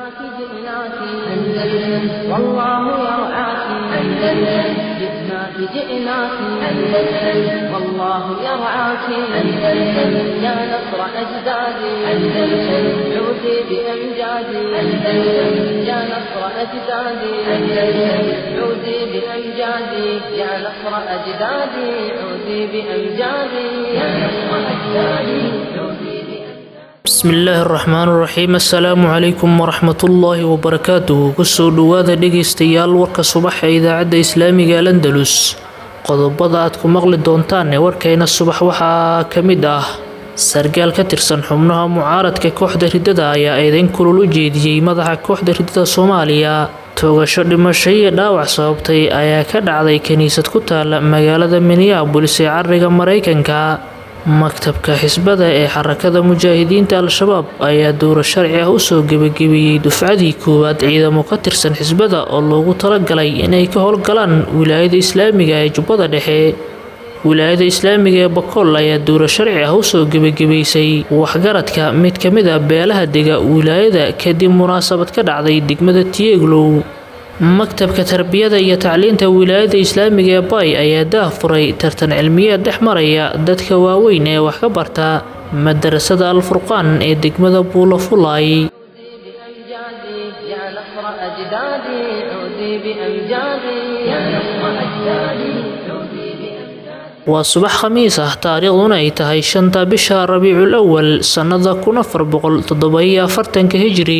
جئناك جئناك أندلس والله يرعاك أندلس جئناك جئناك أندلس والله يرعاك أندلس يا نصر أجدادي أندلس عودي بأمجادي أندلس يا نصر أجدادي أندلس عودي بأمجادي يا نصر أجدادي عودي بأمجادي يا نصر أجدادي عودي بأمجادي bismillaahi araxmaan iraxiim assalaamu calaykum waraxmatullaahi wabarakaatuhu kusoo dhowaada dhegaystayaal warka subax ee idaacadda islaamiga al andalus qodobada aad ku maqli doontaan ee warkayna subax waxaa ka mid ah sargaal ka tirsan xubnaha mucaaradka kooxda riddada ayaa eedeyn kulul u jeediyey madaxa kooxda riddada soomaaliya toogasho dhimasho iyo dhaawac sababtay ayaa ka dhacday kiniisad ku taala magaalada minneabolis ee cariga maraykanka maktabka xisbada ee xarakada mujaahidiinta al-shabaab ayaa dowro sharci ah usoo gebagabeeyey dufcadii koowaad ciidamo ka tirsan xisbada oo loogu talagalay inay ka howlgalaan wilaayada islaamiga ee jubbada dhexe wilaayada islaamiga ee bakool ayaa dowro sharci ah usoo gebagabaysay waxgaradka mid ka mid a beelaha dega wilaayada kadib munaasabad ka dhacday degmada tieglow maktabka tarbiyada iyo tacliinta wilaayada islaamiga ee bay ayaa daah furay tartan cilmiyeed dhex maraya dadka waaweyn ee wax ka barta madarasada al-furqaan ee degmada buulafulay بأمجادي يا نصر أجدادي عودي بأمجادي يا نصر أجدادي عودي بأمجادي waa subax khamiis ah taariikhduna ay tahay shanta bisha rabiicul awal sannada kun afar boqol toddoba-iyo afartanka hijri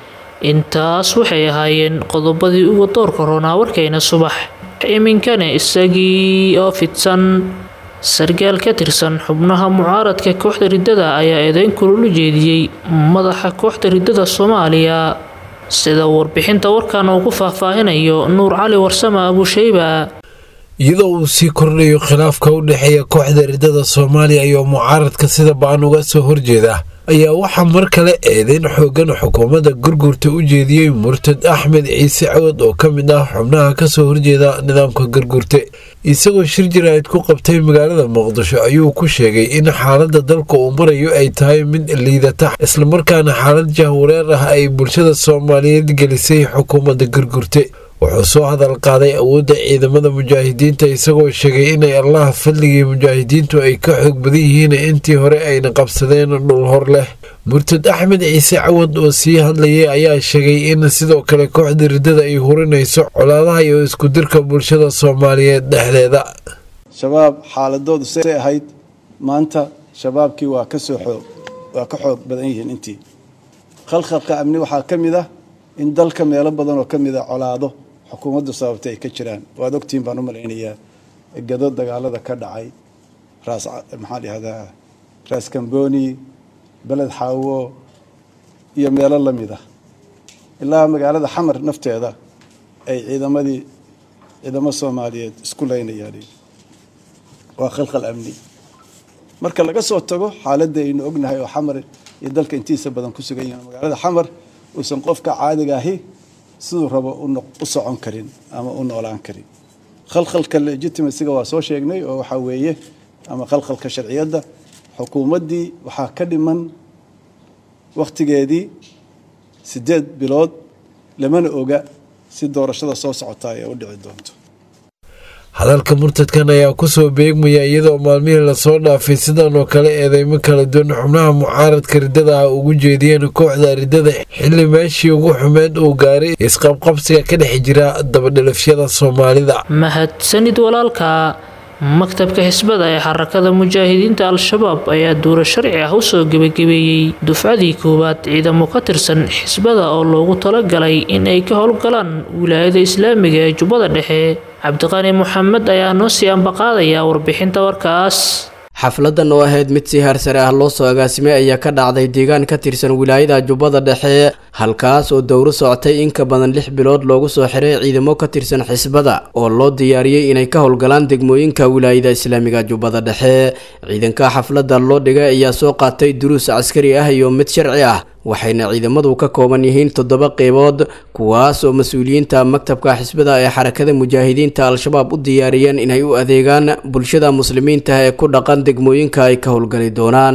intaas waxay ahaayeen qodobadii ugu doorka roonaa warkayna subax iminkana isagii oo fidsan sargaal ka tirsan xubnaha mucaaradka kooxda riddada ayaa eedeyn kulul u jeediyey madaxa kooxda riddada soomaaliya sida warbixinta warkan uu ku faahfaahinayo nuur cali warsame abushayba iyadoo uu sii kordhayo khilaafka u dhexeeya kooxda riddada soomaaliya iyo mucaaradka sida baan uga soo horjeeda ayaa waxaa mar kale eedeyn xoogan xukuumadda gurgurta u jeediyey murtad axmed ciise cawad oo ka mid ah xubnaha kasoo horjeeda nidaamka gurgurte isagoo shir jaraa'id ku qabtay magaalada muqdisho ayuu ku sheegay in xaaladda dalka uu marayo ay tahay mid liidata islamarkaana xaalad jahwareer ah ay bulshada soomaaliyeed gelisay xukuumadda gurgurte wuxuu soo hadal qaaday awoodda ciidamada mujaahidiinta isagoo sheegay inay allaha fadligii mujaahidiintu ay ka xoog badan yihiin intii hore ayna qabsadeen dhul hor leh murtad axmed ciise cawad oo sii hadlayay ayaa sheegay in sidoo kale kooxda riddada ay hurinayso colaadaha iyo iskudirka bulshada soomaaliyeed dhexdeeda shabaab xaaladoodu say ahayd maanta shabaabkii waa kasoo xoog waa ka xoog badan yihiin intii khalkhalka amni waxaa ka mid ah in dalka meelo badan oo ka mid a colaado xukuumaddu sababtay ay ka jiraan waad ogtihiin baan u malaynayaa gado dagaalada ka dhacay raas maxaa dhahdaa raas kamboni beled xaawo iyo meelo la mid ah ilaa magaalada xamar nafteeda ay ciidamadii ciidamo soomaaliyeed isku leynayaan waa khalkhal amni marka laga soo tago xaaladda aynu ognahay oo xamar iyo dalka intiisa badan ku sugan yihiin magaalada xamar uusan qofka caadiga ahi siduu rabo u socon karin ama u noolaan karin khalkhalka legitimacyga waa soo sheegnay oo waxaa weeye ama khalkhalka sharciyadda xukuumaddii waxaa ka dhiman wakhtigeedii siddeed bilood lamana oga si doorashada soo socotaa ee u dhici doonto hadalka murtadkan ayaa kusoo beegmaya iyadoo maalmihii lasoo dhaafay sidan oo kale eedeymo kala duwan xubnaha mucaaradka riddada ah ugu jeediyeen kooxda riddada xilli meeshii ugu xumeed uu gaaray isqabqabsiga ka dhex jira dabadhalafyada soomaalida mahadsanid walaalka maktabka xisbada ee xarakada mujaahidiinta al-shabaab ayaa duuro sharci ah usoo gebagabeeyey dufcadii koowaad ciidamo ka tirsan xisbada oo loogu talagalay in ay ka howlgalaan wilaayada islaamiga ee jubbada dhexe cabdiqani moxamed ayaa noo sii ambaqaadaya warbixinta warkaas xafladan oo ahayd mid si heersare ah loo soo agaasimay ayaa ka dhacday deegaan ka tirsan wilaayada jubbada dhexe halkaas oo dowro socotay in ka badan lix bilood loogu soo xiray ciidamo ka tirsan xisbada oo loo diyaariyey inay ka howlgalaan degmooyinka wilaayada islaamiga jubbada dhexe ciidanka xafladda loo dhigay ayaa soo qaatay duruus caskari ah iyo mid sharci ah waxayna ciidamadu ka kooban yihiin toddoba qeybood kuwaas oo mas-uuliyiinta maktabka xisbada ee xarakada mujaahidiinta al-shabaab u diyaariyeen inay u adeegaan bulshada muslimiinta ee ku dhaqan degmooyinka ay ka howlgali doonaan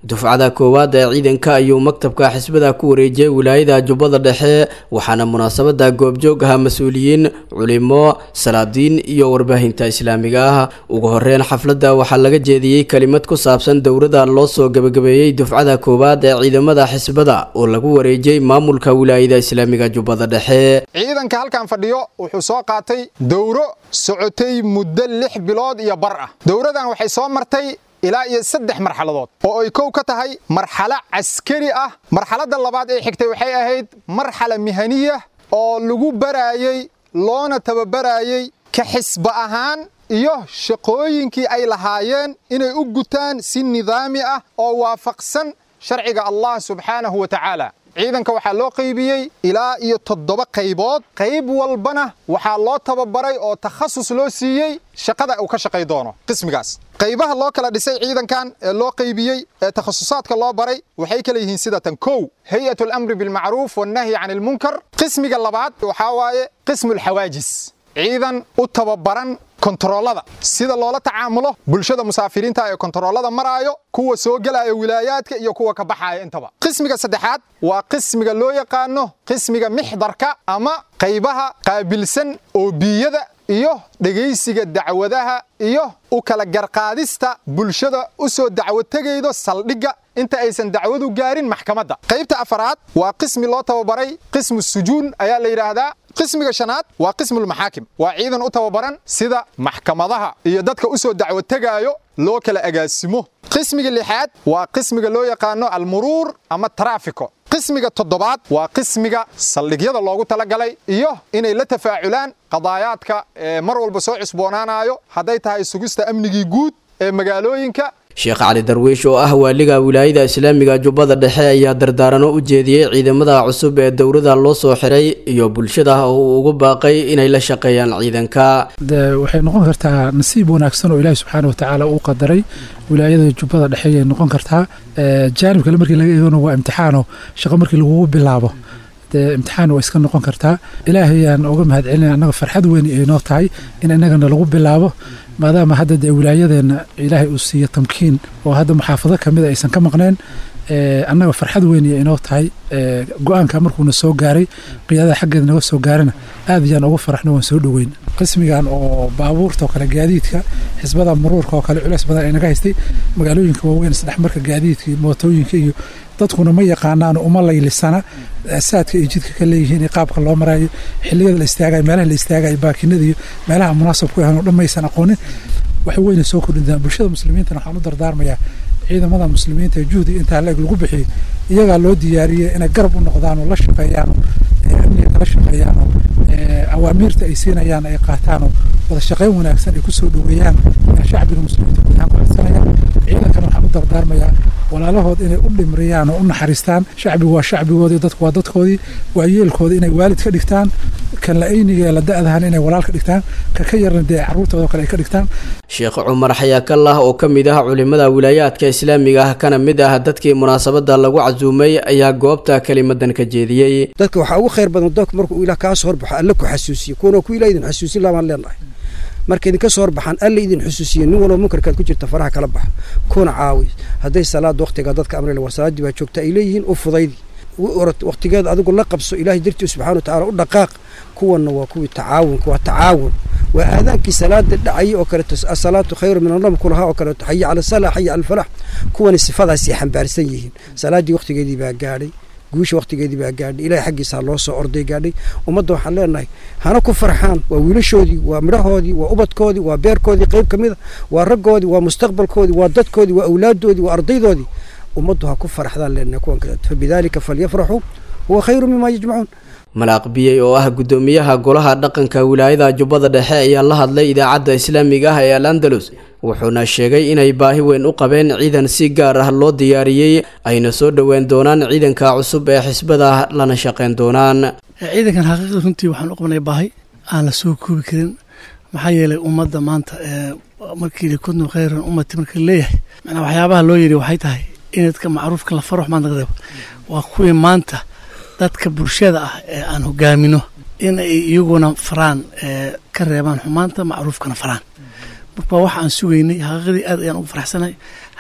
dufcada koowaad ee ciidanka ayuu maktabka xisbada ku wareejiyey wilaayada jubbada dhexe waxaana munaasabada goobjoog aha mas-uuliyiin culimo salaadiin iyo warbaahinta islaamiga ah ugu horeyn xafladda waxaa laga jeediyey kelimad ku saabsan dowrada loo soo gebagabeeyey dufcada koowaad ee ciidamada xisbada oo lagu wareejiyey maamulka wilaayada islaamiga jubbada dhexe ciidanka halkan fadhiyo wuxuu soo qaatay dowro socotay muddo lix bilood iyo bar ah dowradan waxay soo martay ilaa iyo saddex marxaladood oo ay kow ka tahay marxalo caskari ah marxaladda labaad ee xigtay waxay ahayd marxala mihaniya oo lagu baraayey loona tababaraayey ka xisba ahaan iyo shaqooyinkii ay lahaayeen inay u gutaan si nidaami ah oo waafaqsan sharciga allah subxaanahu wa tacaala ciidanka waxaa loo qaybiyey ilaa iyo toddoba qaybood qayb walbana waxaa loo tababaray oo takhasus loo siiyey shaqada uu ka shaqay doono qismigaas qaybaha loo kala dhisay ciidankan ee loo qaybiyey ee takhasusaadka loo baray waxay kala yihiin sida tan kow hay-at alamri bilmacruuf wannahyi can ilmunkar qismiga labaad waxaa waaye qismu alxawaajis ciidan u tababaran kontaroolada sida loola tacaamulo bulshada musaafiriinta ee kontaroolada maraayo kuwa soo gelaya wilaayaadka iyo kuwa ka baxaya intaba qismiga saddexaad waa qismiga loo yaqaano qismiga mixdarka ama qaybaha qaabilsan oobiyada iyo dhegaysiga dacwadaha iyo u kala garqaadista bulshada u soo dacwo tegaydo saldhigga inta aysan dacwadu gaarin maxkamadda qaybta afaraad waa qismi loo tababaray qismu sujuun ayaa la yidhaahdaa qismiga shanaad waa qismulmaxaakim waa ciidan u tababaran sida maxkamadaha iyo dadka u soo dacwo tegaayo loo kala agaasimo qismiga lixaad waa qismiga loo yaqaano almuruur ama taraafiko qismiga toddobaad waa qismiga saldhigyada loogu talagalay iyo inay la tafaaculaan qadaayaadka ee mar walba soo cusboonaanayo hadday tahay sugista amnigii guud ee magaalooyinka sheekh cali darwiish oo ah waaliga wilaayada islaamiga jubbada dhexe ayaa dardaarano u jeediyey ciidamada cusub ee dowrada loo soo xiray iyo bulshada oo uu ugu baaqay inay la shaqeeyaan ciidanka waxay noqon kartaa nasiib wanaagsan oo ilaahi subxaana watacaala uu qadaray wilaayada jubbada dhexe ayay noqon kartaa jaanib kale markii laga eegano waa imtixaano shaqo markii lagugu bilaabo dee imtixaan waa iska noqon kartaa ilaahayaan uga mahad celinaya annaga farxad weyn ay noo tahay in innagana lagu bilaabo maadaama hadda dee wilaayadeenna ilaahay uu siiyo tamkiin oo hadda muxaafado kamida aysan ka maqneen annaga farxad weyn iyo inoo tahay go-aanka markuuna soo gaaray qiyaadada xaggeeda naga soo gaarana aad ayaan ugu faraxno waan soo dhoweyn qismigan oo baabuurta oo kale gaadiidka xisbada muruurka oo kale culeys badan ay naga haystay magaalooyinka waaweyn isdhexmarka gaadiidka iyo mootooyinka iyo dadkuna ma yaqaanaan uma laylisana saadka ay jidka ka leeyihiin qaabka loo maraayo xiliyada la istaagayo meelaha la istaagayo baakinada iyo meelaha munaasabku ahan oo dhan maysan aqoonin wax weyna soo kordhintaa bulshada muslimiintana waxaan u dardaarmayaa ciidamada muslimiinta ee juhdiga intaa leeg lagu bixiyey iyagaa loo diyaariyey inay garab u noqdaan oo la shaqeeyaanoo amniga kala shaqeeyaanoo awaamiirta ay siinayaan ay qaataanoo wada shaqeyn wanaagsan ay kusoo dhoweeyaan shacbiga muslimiinta guud ahaan ku codsanayaan ciidankana waxaan u dardaarmayaa walaalahood inay u dhimriyaan oo u naxariistaan shacbigu waa shacbigoodii dadku waa dadkoodii waa yeelkooda inay waalid ka dhigtaan kan la ayniga ee la da-dahan inay walaal ka dhigtaan ka ka yarna dee carruurtooda kale ay ka dhigtaan sheekh cumar xayaakallah oo ka mid ah culimada wilaayaadka islaamiga ah kana mid ah dadkii munaasabada lagu casuumay ayaa goobta kelimadan ka jeediyey dadka waxaa ugu khayr badan doonka markuu ilaah kaa soo horbaxo alle ku xasuusiyo kuwana ku ilaah idin xasuusin lamaan leenahay marka idinka soo horbaxaan alle idin xusuusiya nin walba munkarkaad ku jirta faraha kala baxa kuna caawi hadday salaada waqtiga dadka amrila war salaaddii baa joogta ay leeyihiin u fudaydi waqtigeeda adigu la qabso ilaahay dartii subxana wa tacala u dhaqaaq kuwanna waa kuwii tacaawunka waa tacaawun waa aadaankii salaada dhacayay oo kaleeto asalaatu khayru min annam kulahaa oo kaleeto xaya cala salaa xaya cala alfalax kuwani sifadaasay xambaarsan yihiin salaaddii waqtigeedii baa gaadhay guusha waqtigeedii baa gaadhay ilahay xaggiisaa loo soo orday gaadhay ummadda waxaan leenahay hana ku farxaan waa wiilashoodii waa midhahoodii waa ubadkoodii waa beerkoodii qayb ka mid a waa raggoodii waa mustaqbalkoodii waa dadkoodii waa awlaaddoodii waa ardaydoodii ummaddu ha ku faraxdaan leenahay kuwan kaleeto fabidaalika falyafraxuu huwa khayru mima yajmacuun malaaq biyey oo ah guddoomiyaha golaha dhaqanka wilaayada jubbada dhexe ayaa la hadlay idaacadda islaamiga ah ee al andalus wuxuuna sheegay inay baahi weyn u qabeen ciidan si gaar ah loo diyaariyey ayna soo dhoween doonaan ciidanka cusub ee xisbada lana shaqeyn doonaan ciidankan xaqiiqda runtii waxaan u qabnay baahi aan la soo koobi karin maxaa yeelay ummadda maanta markii kuntum khayran ummati marka leeyahay macnaa waxyaabaha loo yidhi waxay tahay in dadka macruufka la faro maanta reebo waa kuwii maanta dadka bulshada ah ee aan hogaamino in ay iyaguna faraan ka reebaan xumaanta macruufkana faraan marka waxa aan sugaynay xaqiiqadii aad ayaan ugu faraxsanahay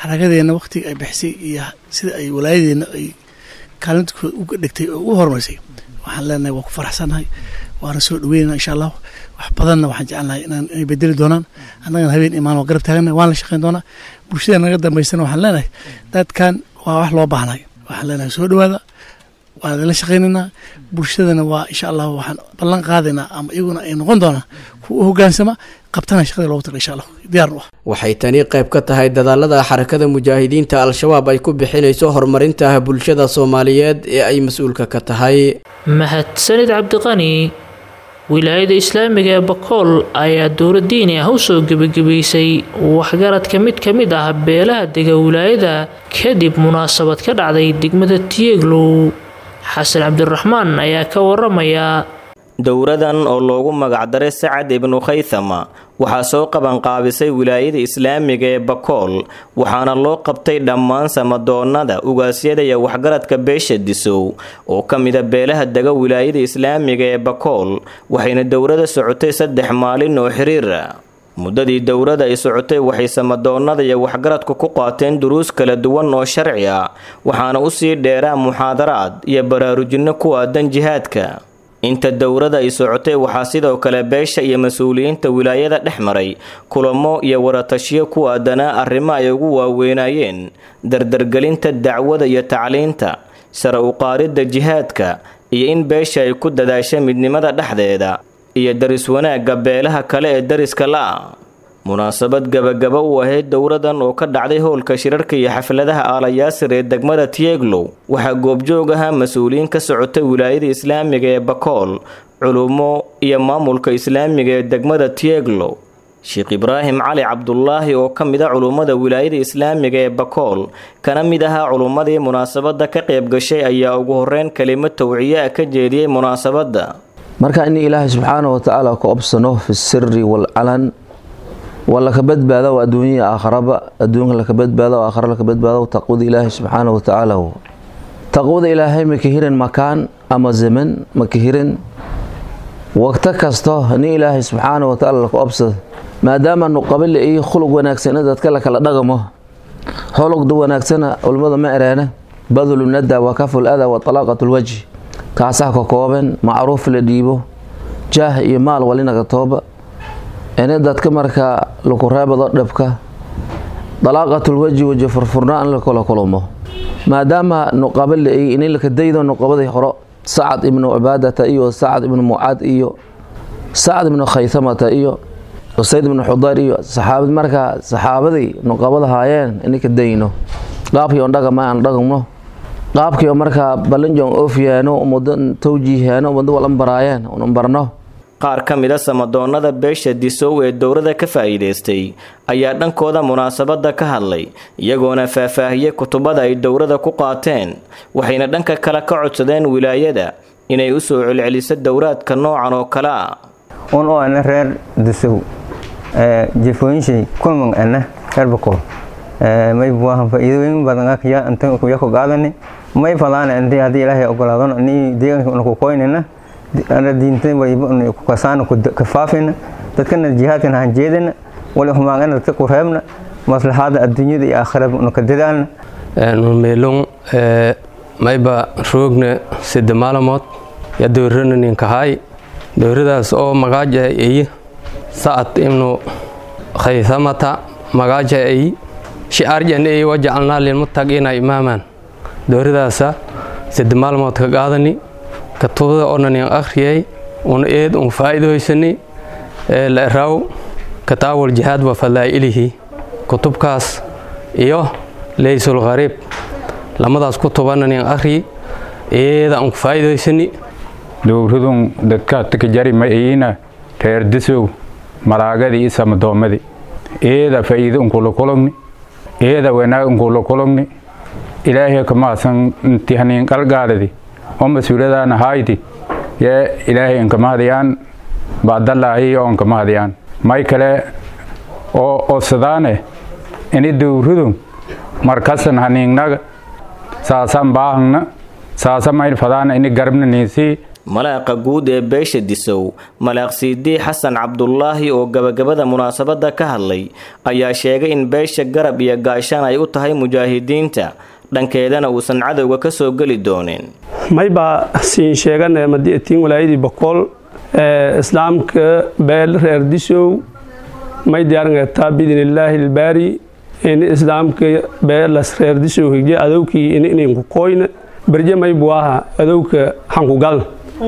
xarakadeena waktiga ay bixisay iyo sida ay walaayadeena ay kaalintooda uga dhigtay oo u horumarisay waxaan leenahay waa ku faraxsannahay waana soo dhaweynana insha allahu wax badanna waxaan jecelnahay inaan inay bedeli doonaan annagana habeen imaan waa garab taagana waan la shaqeyn doonaa bulshada naga dambaysana waxaan leenahay dadkan waa wax loo baahnay waxaan leenahay soo dhawaada waan idinla shaqaynaynaa bulshadana waa insha allahu waxaan ballan qaadaynaa ama iyaguna ay noqon doonaa kuwa u hogaansama qabtana shaqada loogu taga insha allah diyaarnu ah waxay tani qayb ka tahay dadaalada xarakada mujaahidiinta al-shabaab ay ku bixinayso horumarinta bulshada soomaaliyeed ee ay mas-uulka ka tahay mahadsanid cabdiqani wilaayada islaamiga ee bakool ayaa dowlad diini ah usoo gebagabaysay waxgaradka mid ka mid ah beelaha dega wilaayada kadib munaasabad ka dhacday degmada tieglow xasan cabdiraxmaan ayaa ka waramaya dowradan oo loogu magacdaray sacad ibnu khaythama waxaa soo qabanqaabisay wilaayada islaamiga ee bakool waxaana loo qabtay dhammaan samadoonnada ugaasyada iyo waxgaradka beesha disow oo ka mida beelaha dega wilaayada islaamiga ee bakool waxayna dowrada socotay saddex maalin oo xiriira muddadii dowrada ay socotay waxay samadoonnada iyo waxgaradku ku qaateen duruus kala duwan oo sharci ah waxaana usii dheeraa muxaadaraad iyo baraarujinno ku aadan jihaadka inta dowrada ay socotay waxaa sidoo kale beesha iyo mas-uuliyiinta wilaayada dhex maray kulamo iyo waratashiyo ku aadanaa arrimo ay ugu waaweynayeen dardargelinta dacwada iyo tacliinta sare u qaaridda jihaadka iyo in beesha ay ku dadaasha midnimada dhexdeeda iyo daris wanaagga beelaha kale ee dariska la-a munaasabad gabagaba u ahayd dowradan oo ka dhacday howlka shirarka iyo xafladaha aalayaasir ee degmada tieglow waxaa goobjoog ahaa mas-uuliyiin ka socotay wilaayada islaamiga ee bakool culummo iyo maamulka islaamiga ee degmada tieglow sheekh ibraahim cali cabdulaahi oo ka mid a culummada wilaayada islaamiga ee bakool kana mid ahaa culummadii munaasabadda ka qayb gashay ayaa ugu horeyn kelimo tawciye ah ka jeediyey munaasabadda marka in ilaahay subxaana wa tacaala ku obsano fi siri waalcalan waa laka badbaado adduunya aakharaba adduunka laka badbaado aakhara laka badbaado taqwada ilaahay subxaana wa tacaala taqwada ilaahay maka hirin makaan ama zaman maka hirin waqto kasto nin ilaahay subxaana wa tacaala laka obsad maadaama nuqabile iyo khuluq wanaagsan in dadka lakala dhagamo xolugda wanaagsana culimmada ma ereena badlu nada wa kaful ada wa talaaqat lwajhi kaasaa ka kooban macruuf la dhiibo jaah iyo maal walinaga tooba ini dadka markaa laku reebado dhibka dalaaqatulwaji waji furfurnaa in lakala kulmo maadaama nuqaba la-ey ini laka daydo nuqabadii horo sacad ibnu cibaadata iyo sacad ibnu mucaad iyo sacad ibnu khaytamata iyo usayd ibnu xudayr iyo saxaabad markaa saxaabadii nuqabada haayeen ininka dayno qaabkii on dhagama aan dhagno qaabkii oo markaa balinjon ofyaano umado tawjiihaano umado walan baraayeen unan barno qaar ka mid a samadoonnada beesha disow ee dowrada ka faa'iidaystay ayaa dhankooda munaasabadda ka hadlay iyagoona faahfaahiyey kutubada ay dowrada ku qaateen waxayna dhanka kale ka codsadeen wilaayada inay u soo celceliso dowraadka noocan oo kale ah un oo ana reer disow jefooyinshay kulman ana reer bakool may buahan faa'iidooyin badan akya intan kuya ku qaadani may fadaana intii haddii ilaahay ogolaadon ani deegaanka ku koynina ana diinta waliba kasaan ka faafina dadkana jihaadkan han jeedina wali humaagana dadka ku reebna maslaxaada adduunyada iyo aakhirada una ka dadaalna meelon mayba roogna sida maalamood ya dowrana ninkahaay dowradaas oo magaaja ay sacad ibnu khaysamata magaaja ay shicaarjan ay wajacalnaa lilmuttaqiina imaaman dowradaasa sida maalmood ka qaadani katubada onanin akhriyay un eed un faa'iidoysani la eraaw kataawul jihaad wa fadaa'ilihi kutubkaas iyo leysul khariib lamadaas kutubananin akhri eeda un faa'iidoysani dowradun dadka takajari ma ayina reer disow malaagadii isamadoomadii eeda faa'iido unkula kulogni eeda wanaag unkula kulogni ilaahay kamaasan intihanin qalgaaladi oo mas-uuladaana hayti yee ilaahay inkamahadiyaan baadalaahi oo inkamahadiyaan may kale oo odsadaane ini dowradu markasan haniingnaga saasan baahangna saasa mayn fadaana ini garabna niisii malaaqa guud ee beesha disow malaaq siidii xasan cabdulaahi oo gabagabada munaasabada ka hadlay ayaa sheegay in beesha garab iyo gaashaan ay u tahay mujaahidiinta dhankeedana uusan cadowga ka soo geli doonin maybaa siin sheegan madiatiin walaayadii boqol ee islaamka beel reer disow may diyaaringataa biidnillaahi ilbaari in islaamka beelas reer disow higje adowkii ininku koyna berje may buaha adowka hankugalna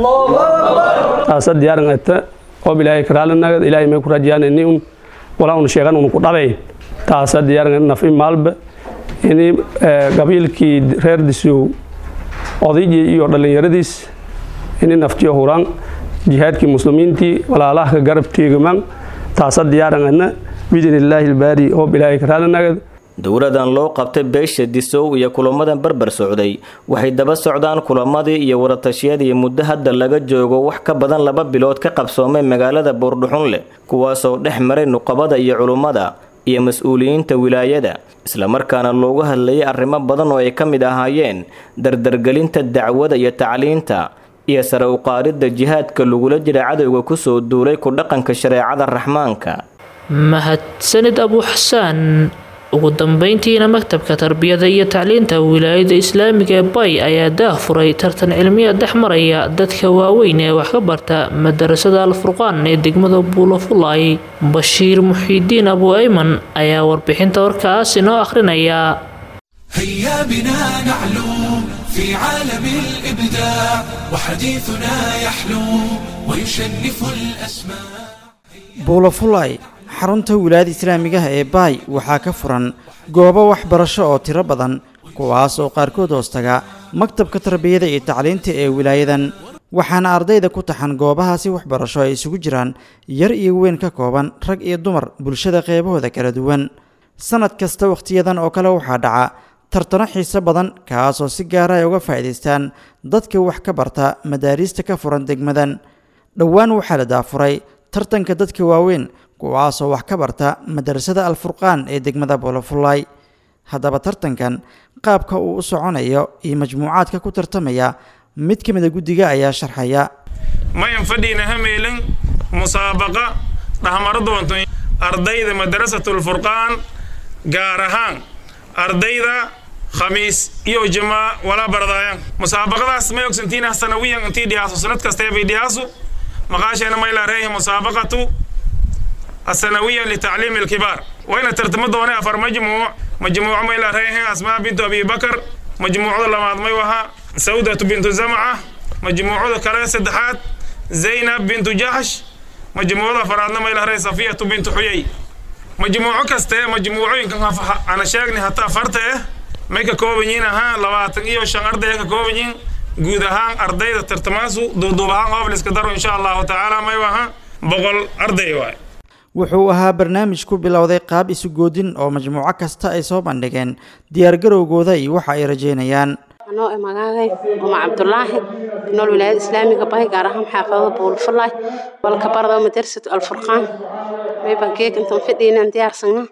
taasa diyaaringata qob ilaahay karaalinagad ilaahay may ku rajiyaan ini un walaa un sheegan un ku dhabayn taasa diyaaringa nafi maalba ini qabiilkii reer disow odaygii iyo dhallinyaradiis ini naftiyo huraan jihaadkii muslimiintii walaalaha garab teegamaan taasa diyaarangana biidnillaahi ilbaari hoob ilaahay karaalinagad dowladan loo qabtay beesha disow iyo kulamadan barbar socday waxay daba socdaan kulamadii iyo waratashiyadii muddo hadda laga joogo wax ka badan laba bilood ka qabsoomay magaalada buurdhuxunleh kuwaasoo dhex maray nuqabada iyo culummada iyo mas-uuliyiinta wilaayada islamarkaana loogu hadlayay arrimo badan oo ay ka mid ahaayeen dardargelinta dacwada iyo tacliinta iyo sare u qaadidda jihaadka lagula jira cadowga kusoo duulay ku dhaqanka shareecada raxmaanka mahadsanid abu xasaan ugu dambeyntiina maktabka tarbiyada iyo tacliinta wilaayada islaamiga ee bay ayaa daah furay tartan cilmiya dhex maraya dadka waaweyn ee wax ka barta madarasada alfurqaan ee degmada buulafulay bashiir muxiidiin abu ayman ayaa warbixinta warkaas inoo akhrinaya هيا بنا نعلو في عالم الإبداع وحديثنا يحلو ويشنف الأسماء buulafulay xarunta wilaayada islaamigaha ee baay waxaa ka furan goobo waxbarasho oo tiro badan kuwaas oo qaarkood hoostaga maktabka tarbiyada iyo tacliinta ee wilaayadan waxaana ardayda ku taxan goobahaasi waxbarasho ay isugu jiraan yar iyo weyn ka kooban rag iyo dumar bulshada qeybahooda kala duwan sanad kasta wakhtiyadan oo kale waxaa dhaca tartano xiise badan kaasoo si gaara ay uga faa'iidaystaan dadka wax ka barta madaariista ka furan degmadan dhowaan waxaa la daafuray tartanka dadka waaweyn kuwaasoo wax ka barta madarasada alfurqaan ee degmada boolofulay haddaba tartankan qaabka uu u soconayo iyo majmuucaadka ku tartamaya mid ka mida guddiga ayaa sharxaya mayan fadhiina hameelin musaabaqa dhahmaro doonto ardayda madarasatulfurqaan gaar ahaan ardayda khamiis iyo jamaa walaa baradaayan musaabaqadaas may ogsantiina sanawiyan intii dhiyaaso sanad kastee bay dhiyaasu maqaasheena maylaa reehi musaabaqatu السنوية لتعليم الكبار وين ترتمد دوني أفر مجموع مجموعة ميلا ريها أسماء بنت أبي بكر مجموعة لما ميوها سودة بنت زمعة مجموعة كلا سدحات زينب بنت جحش مجموعة فرادنا ميلا ري صفية بنت حيي مجموعة كسته مجموعة يمكن أنا شاغني حتى فرته ميكا كوبنين ها لواتن إيو شان أردي كوبنين guud ahaan ardayda tartamaasu duuduub ahaan qoob la iska daro insha allahu tacaala maywaha boqol arday waay wuxuu ahaa barnaamij ku bilowday qaab isu goodin oo majmuuco kasta ay soo bandhigeen diyaargarowgooda iyo waxa ay rajeynayaan anoo e magaagay uma cabdulaahi nool wilaayada islaamiga bahay gaar ahaan xaafadada buulfulay walka bardo madrasatu alfurqaan mayban geeg intan fidhiinan diyaarsana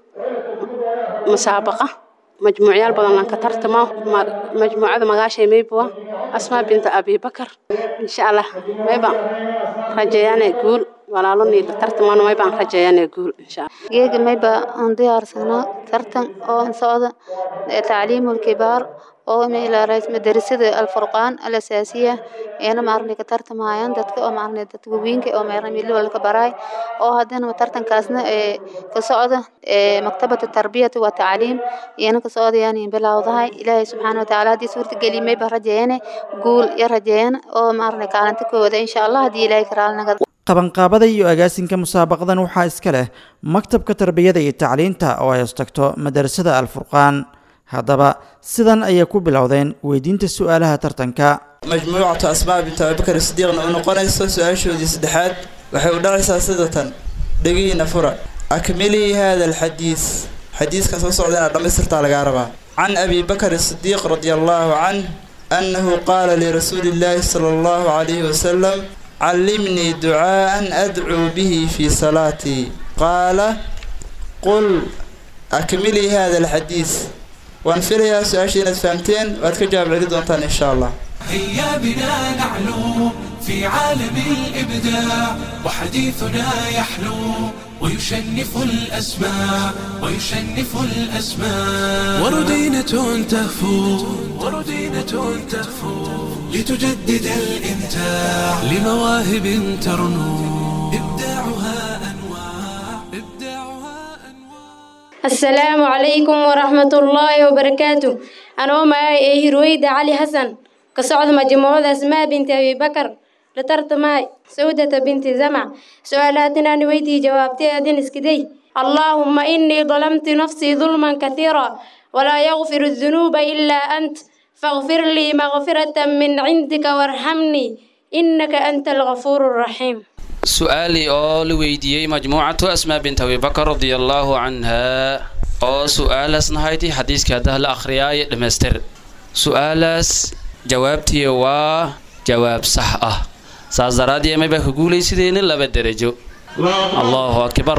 musaabaqa majmuucyaal badan lan ka tartamo majmuucada magaashay maybuwa asmaa binta abibakar insha allah mayban rajeeyane guul walaalo niila tartaman maybaan rajeeyane guul insha allah geega mayba aan diyaarsanaa tartan oo aan socda tacliimu lkibaar oo meelarays madarasada alfurqaan alasaasiya eena maarnay ka tartamayaan dadka oo maarnay dadka waweynka oo meerna milo walka baraay oo haddana tartankaasna ee ka socda ee maktabada tarbiyada wa tacliim eena ka socdayaan in bilowdahay ilaahay subxaanahu watacaala haddii suurta geli mayba rajeeyane guul ya rajeeyane oo maarnay kaalinta kooda insha allah haddii ilaahay karaalnaga qabanqaabada iyo agaasinka musaabaqadan waxaa iska leh maktabka tarbiyada iyo tacliinta oo ay hostagto madarasada alfurqaan haddaba sidan ayay ku bilowdeen weydiinta su-aalaha tartanka majmuucatu asmaa bintu abibakar sidiiqna u noqonayso su-aashoodii saddexaad waxay u dhacaysaa sidatan dhegiina fura akmilii hada alxadiis xadiiska soo socda inaad dhammaystirtaa lagaa rabaa can abi bakr sidiiq radia allahu canh annahu qaala lirasuuli illaahi sala allahu calayhi wasalam callimnii ducaa'an adcuu bihi fii salaatii qaala qul akmilii hada alxadiis waan filayaa su-aasha inaad fahamteen waad ka jawaab celi doontaan insha allah هيا بنا نعلو في عالم الإبداع وحديثنا يحلو ويشنف الأسماع ويشنف الأسماع وردينة تهفو وردينة تهفو لتجدد الإمتاع لمواهب ترنو إبداعها السلام عليكم ورحمة الله وبركاته أنا معي هرويدة علي حسن كصعد مجموعة أسماء بنت أبي بكر لترت معي سودة بنت زمع سؤالاتنا نويدي جوابتي أدين اسكدي اللهم إني ظلمت نفسي ظلما كثيرا ولا يغفر الذنوب إلا أنت فاغفر لي مغفرة من عندك وارحمني إنك أنت الغفور الرحيم su-aalii oo la weydiiyey majmuucatu asmaa bint abibakar radia allaahu canhaa oo su-aalaasna hayti xadiiskii haddaha la akhriyaayo dhammaystir su-aalaas jawaabtii waa jawaab sax ah saas daraadii amay baa ka guulaysideenin laba derajo allahu akbar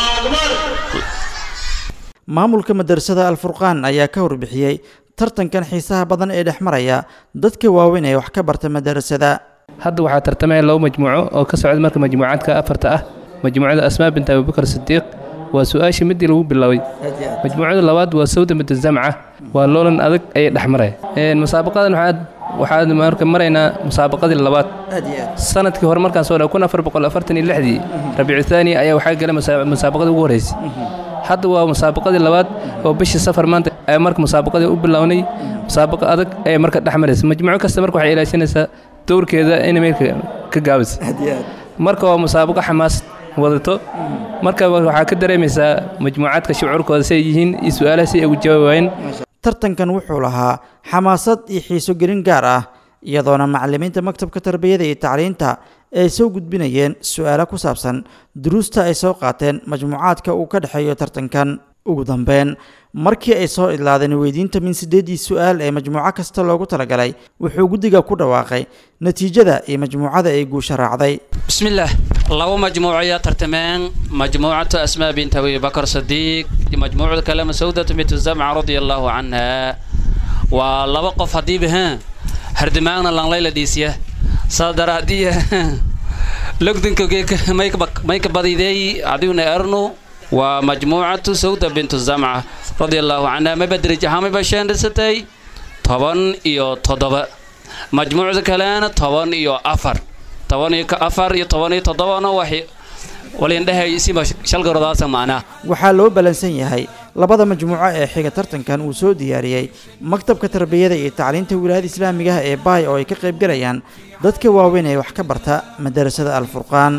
maamulka madarasada alfurqaan ayaa ka warbixiyey tartankan xiisaha badan ee dhex maraya dadka waaweyn ee wax ka barta madarasada hadda waxaa tartamaya laba majmuuco oo ka socda marka majmuucaadka afarta ah majmuucada asmaa bint abubakar sidiiq waa su-aashii midii lagu bilaabay majmuucada labaad waa sawda bint zamca waa loolan adag ayay dhex maraya musaabaqadan waxaad waxaan marka maraynaa musaabaqadii labaad sanadkii hore markaan soo dhaa kun afar boqol afartan iyo lixdii rabiicu thaani ayaa waxaa galay musaabaqadii ugu horreysay hadda waa musaabaqadii labaad oo bishii safar maanta ayaa marka musaabaqadii u bilownay musaabaqa adag ayay marka dhex maraysa majmuuco kasta marka waxay ilaashanaysaa dowrkeeda inay meelka ka gaabisa marka waa musaabaqo xamaasad wadato marka waxaa ka dareemaysaa majmuucaadka shucuurkooda si ay yihiin iyo su-aalaha si ay ugu jawaabayeen tartankan wuxuu lahaa xamaasad iyo xiiso gelin gaar ah iyadoona macalimiinta maktabka tarbiyada iyo tacliinta ay soo gudbinayeen su-aalo ku saabsan duruusta ay soo qaateen majmuucaadka uu ka dhexeeyo tartankan ugu dambeyn markii ay soo idlaadeen weydiinta min sideedii su-aal ee majmuuco kasta loogu talagalay wuxuu guddiga ku dhawaaqay natiijada iyo majmuucada ay guusha raacday bismillaah laba majmuuco ayaa tartameen majmuucatu asmaa bint abi bakar sadiiq majmuucada kale masawdatu bintu zamca radia allaahu canha waa laba qof haddiiba ha hardimaagna lanlayla dhiisya saa daraadiya logdinka mayka badideey adiuna ernu waa majmuucatu sawda bintu zamca radia allaahu canha mayba derij ahaan mayba sheendhisatay toban iyo toddoba majmuucda kalena toban iyo afar toban iyo afar iyo toban iyo toddobana waxay walindhehay siba shalgarodaasa macnaa waxaa loo balansan yahay labada majmuuco ee xiga tartankan uu soo diyaariyey maktabka tarbiyada iyo tacliinta wilaayada islaamigaha ee baay oo ay ka qaybgalayaan dadka waaweyn ee wax ka barta madarasada alfurqaan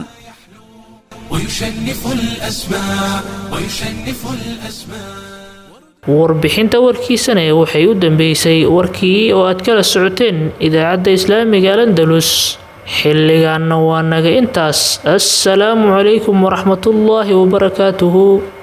ويشنف الأسماء ويشنف الأسماء warbixinta warkiisana waxay u dambeysay warkii oo aad kala socoteen idaacadda islaamiga alandalus xilligaanna waa naga intaas assalaamu calaykum waraxmatullaahi wabarakaatuhu